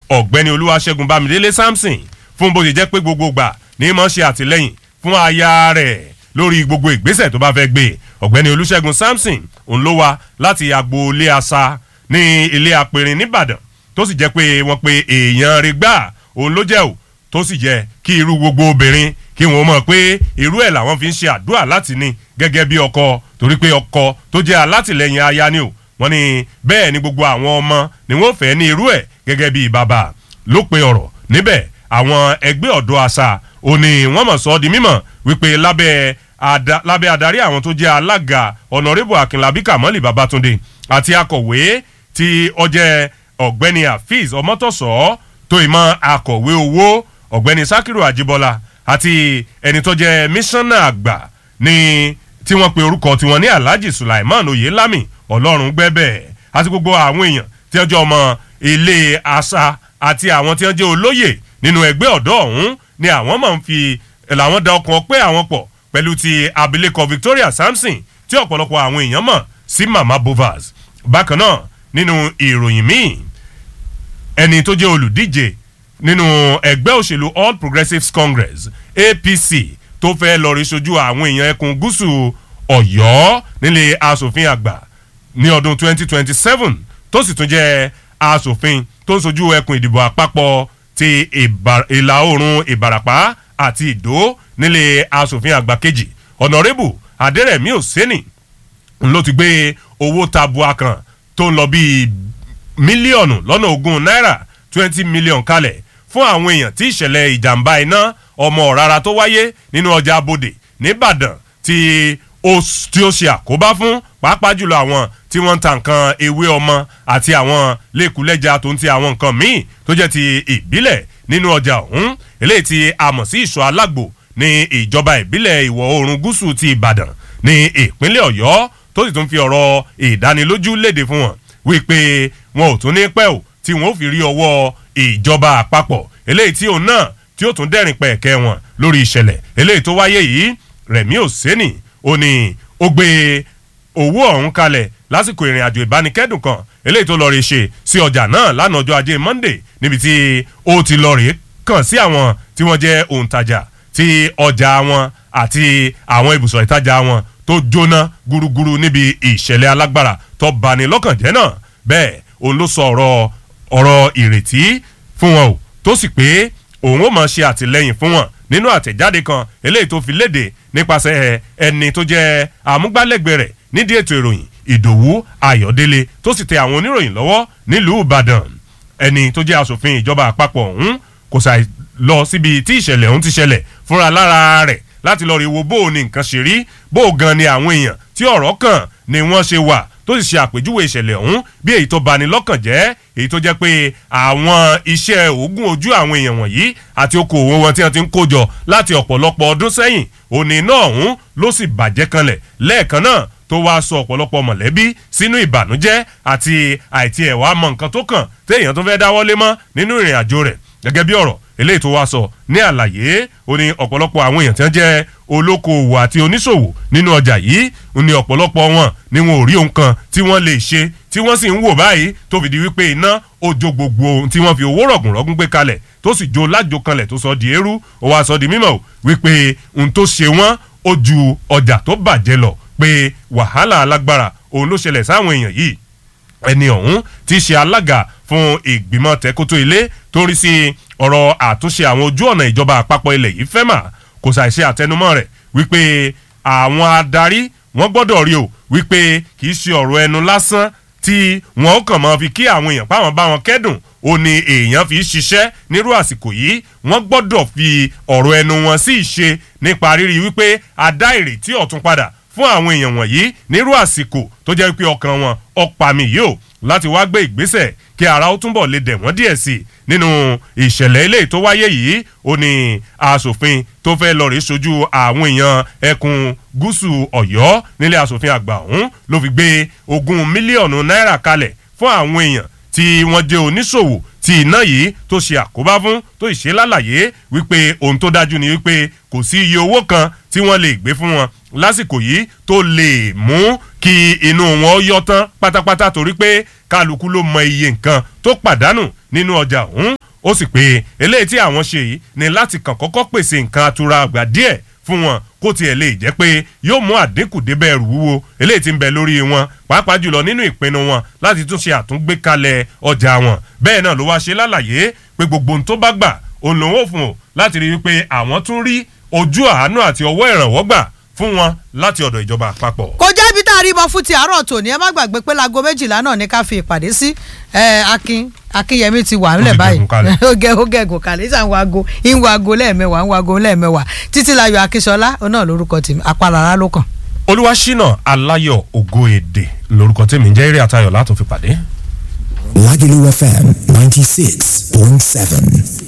ọ̀gbẹ́ni olúwaṣẹ́gun bámidélé samson fún bó ṣe jẹ́ pé gbogbo gbà ní mọ̀ ṣe àtìlẹ́yìn fún aya rẹ̀ lórí gbogbo ìgbésẹ̀ tó bá fẹ́ gbé ọ̀gbẹ́ni olúṣẹ́gun samson òun ló wá láti agboolé asa ní ilé apẹ̀rin nìbàdàn tó sì jẹ́ pé wọ́n pe èèyàn rẹ̀ gbà òun ló jẹ́ ò tó sì jẹ́ kí irú gbogbo obìnrin kí wọ́n mọ̀ pé irú ẹ̀ làwọn fi ń ṣe àdúrà láti ní gẹ́gẹ́ bí ọkọ torí pé ọkọ tó jẹ́ alátìlẹyìn aya ni ò wọ́n ní bẹ́ẹ̀ ni gbogbo àwọn ọmọ ni wọ́n fẹ́ ní irú ẹ̀ gẹ́gẹ́ bí bàbá ló pe ọ̀rọ̀ níbẹ̀ àwọn ẹgbẹ́ ọ̀dọ́ àṣà ò ní wọ́n mọ̀ sọ́ di mímọ̀ wípé lábẹ́ ada, lábẹ́ adarí àwọn tó jẹ́ alága ọ̀nàrẹ́bù akínlábí kàmọ́lì babatunde àti akọ̀wé tí ọjẹ́ ọ̀gbẹ́ni hafiz ọmọtọ̀sọ́ tó ìmọ̀ akọ̀wé owó ọ̀gbẹ́ni sakiru ajibola àti ẹni tó jẹ́ mísánná àgbà ní tí wọ́n pe orúkọ tiwọn ní alhaji sulaiman oyelami ọlọ́run gbẹ́bẹ̀ àti gbogbo àwọn èèyàn tí wọ́n jẹ́ ọmọ ilé àṣà àti àwọn tí wọ́n jẹ́ olóyè nínú ẹgbẹ́ ọ̀dọ́ ọ̀hún ni àwọn máa ń fi làwọn da ọkàn pé àwọn pọ̀ pẹ̀lú ti abilékọ victoria samson tí ọ̀pọ̀lọpọ̀ àwọn èèyàn mọ̀ sí mama bovaz bákan náà nínú ìròyìn míì ẹni tó jẹ́ olùdíje nínú ẹgbẹ́ òṣèlú all progressives congress apc tó fẹ́ lọ rí sojú àwọn èèyàn ẹkùn gúúsù ọ̀yọ́ nílé asòfin àgbà ní ọdún 2027 tó sì tún jẹ́ asòfin tó ń sojú ẹkùn ìdìbò àpapọ̀ ti ìlà oòrùn ìbàràpá àti ìdó nílé asòfin àgbà kejì ọ̀nàrẹ́bù adẹ́rẹ̀mí òsínì ló ti gbé owó tabua kan tó ń lọ bíi mílíọ̀nù lọ́nà ogún náírà twenty million kalẹ̀ fún àwọn èèyàn tí ìṣẹ̀lẹ̀ ìjàmbá iná ọmọ ọ̀rara tó wáyé nínú ọjà abodè nìbàdàn tí ó tí ó ṣe àkóbá fún pàápàá jùlọ àwọn tí wọ́n ń ta nǹkan ewé ọmọ àti àwọn lẹ́kùlẹ́jà tó ń ti àwọn nǹkan míì tó jẹ́ ti ìbílẹ̀ nínú ọjà ọ̀hún eléyìí tí a mọ̀ sí ìṣọ́ alágbò ní ìjọba ìbílẹ̀ ìwọ̀ oòrùn gúúsù ti ìbàdàn ní ìpínlẹ̀ ọ̀yọ́ tó sì tún fi ọ̀rọ̀ ìdánilójú léde fún wọn wípé wọn ò tún ní pẹ́ ò tí wọn ò fi rí ọwọ́ ìjọba àpapọ̀ eléyìí tí òun náà tí ó tún dẹ́rìn pẹ̀kẹ́ wọn lórí ìṣẹ̀lẹ̀ eléyìí tó wáyé yìí rẹ̀mí òsínì ó ní ó gbé owó ọ̀hún kalẹ̀ lásìkò ìrìn àjò ìbánikẹ́dùn kan eléyìí tó lọ rí ṣe sí ọjà náà lánàá ọjọ́ ajé monday níbi tí ó ti lọ rí kàn sí àwọn tí wọ́n jẹ́ òǹtajà tí ọjà wọn àti àwọn ibùsọ̀ ìtajà wọn tó jóná gúrúgúrú níbi ìṣẹ̀lẹ̀ alágbára tó bani lọ́kàn jẹ́ náà bẹ́ẹ̀ òun ló sọ ọ̀rọ̀ ọ̀rọ̀ ìrètí fún wọn o tó sì pé òun ó máa ṣe àtìlẹyìn fún wọn nínú àtẹ̀jáde kan eléyìí tó fi léde nípasẹ̀ ẹni tó jẹ́ àmúgbálẹ́gbẹ̀ẹ́ rẹ̀ nídìí ètò ìròyìn ìdòwú ayọ̀délé tó sì tẹ àwọn oníròyìn lọ́wọ́ nílùú ìbàdàn ẹni tó jẹ́ asòfin ìjọba àpapọ̀ ọ̀hún kò ṣàì lọ síbi tí ìṣẹ̀lẹ̀ ọ̀hún ti ṣẹlẹ̀ fúnra lára rẹ̀ láti lọ rí wo bó o ní nǹkan ṣe rí bó o gan ni àwọn èèyàn tí ọ̀rọ̀ kàn ni wọ́n ṣe wà tó sì ṣe àpèjúwe ìṣẹ̀lẹ̀ ọ̀hún bí èyí tó bani lọ́kàn jẹ́ èyí tó jẹ́ pé àwọn iṣẹ́ òògùn ojú àwọn èèyàn wọ̀nyí àti okòwò wọn tí wọ́n ti ń kójọ láti ọ̀pọ̀lọpọ̀ ọdún sẹ́yìn òní náà ọ̀hún ló sì bàjẹ́ kanlẹ̀ lẹ́ẹ̀kan náà tó wáá sọ ọ̀pọ̀lọpọ̀ mọ̀lẹ́bí sínú ìbànújẹ́ àti àìtí ẹ̀wà mọ nǹkan tó kàn téèyàn tó fẹ́ dáwọ́lé mọ́ nínú ìrìn àjò rẹ̀ gẹ́gẹ́ bí ọ̀rọ̀ eléyìí tó wá sọ ní àlàyé ó ní ọ̀pọ̀lọpọ̀ àwọn èèyàn tí wọ́n jẹ́ olókoòwò àti oníṣòwò nínú ọjà yìí ó ní ọ̀pọ̀lọpọ̀ wọn ni wọn ò rí ohun kan tí wọ́n lè ṣe tí wọ́n sì ń wò báyìí tó fi di wípé iná ó jó gbogbo ohun tí wọ́n fi owó rọ̀gùnrọ̀gùn gbé kalẹ̀ tó sì jó lájò kanlẹ̀ tó sọ di eérú ó wá sọ di mímọ̀ wípé ohun tó ṣe wọ́n ó ju ọjà tó bàjẹ́ lọ pé wàhálà alágbára òun ló ṣẹlẹ̀ sáwọn èèyàn yìí ẹni ọ̀hún ti ṣe alága fún ìgbìmọ̀ tẹ́kótó ilé tó ń rí sí ọ̀rọ̀ àtúnṣe àwọn ojú ọ̀nà ìjọba àpapọ̀ ilẹ̀ yìí fẹ́ mà kò ṣàìṣe àtẹnumọ́ rẹ̀ wípé àwọn adarí wọ́n gbọ́dọ̀ rí o wípé kì í ṣe ọ̀rọ̀ ẹnu lásán tí wọn ó kàn máa fi kí àwọn èèyàn páwọn bá wọn kẹ́dùn ó ní èèyàn fi ṣiṣẹ́ nírú àsìkò yìí wọ́n gbọ́dọ̀ fi ọ̀rọ̀ ẹnu wọn sí ìṣe nípa rírí wípé a dá ìrètí ọ̀tun padà fún àwọn èèyàn wọ̀nyí nírú àsìkò tó jẹ́ pé ọkàn wọn ọ̀pàmì yìí o láti wá gbé ìgbésẹ̀ kí ara ó túnbọ̀ lè dẹ̀ wọ́n díẹ̀ sí i nínú ìṣẹ̀lẹ̀ ilé tó wáyé yìí ó ní asòfin tó fẹ́ lọ rí sojú àwọn èèyàn ẹkùn gúúsù ọ̀yọ́ nílé asòfin àgbà ọ̀hún ló fi gbé ogún mílíọ̀nù náírà kalẹ̀ fún àwọn èèyàn tí wọ́n jẹ́ oníṣòwò tí iná yìí tó ṣe àkóbá fún tó ṣe lálàyé wípé ohun tó dájú ni wípé kò sí iye owó kan tí wọ́n lè gbé fún wọn lásìkò yìí tó lè mú kí inú wọn yọ tán pátápátá torí pé kálukú ló mọ iye nǹkan tó pàdánù nínú ọjà ọ̀hún ó sì pé eléyìí tí àwọn ṣe yìí ni láti kàn kọ́kọ́ pèsè nǹkan atura àgbà díẹ̀ fún wọn kó tiẹ̀ lè jẹ́ pé yóò mú àdínkù débẹ̀ ẹrù wúwo eléyìí tí ń bẹ lórí wọn pàápàá jùlọ nínú ìpinnu wọn láti tún ṣe àtúngbékalẹ̀ ọjà wọn bẹ́ẹ̀ náà ló wá ṣe lálàyé pé gbogbo ohun tó bá gbà òun lòun ò fún o láti rí i pé àwọn tún rí ojú àánú àti ọwọ́ ìrànwọ́ gbà fún wọn láti ọ̀dọ̀ ìjọba àpapọ̀. kò jẹ́ ibi tá a rí mọ fún ti àárọ̀ tòní ẹ má gbàgbé pé láago méjìlá náà ní ká fi ìpàdé sí ẹ akin akínyẹmí ti wà nílẹ̀ ti báyìí gẹ̀gùn kalẹ̀. ó gẹ ó gẹ̀gùn kalẹ̀ ìsàn ń wago ń wago lẹ́ẹ̀mẹwàá ń wago lẹ́ẹ̀mẹwàá títí láyọ̀ akínsọlá òun náà lórúkọ tèmi apálára ló kàn. olúwaṣínà aláyọ̀ ògo èdè lórúkọ tèmi ń jẹ́ eré àtayọ̀ látún fi pàdé. Lagelu FM 96.7.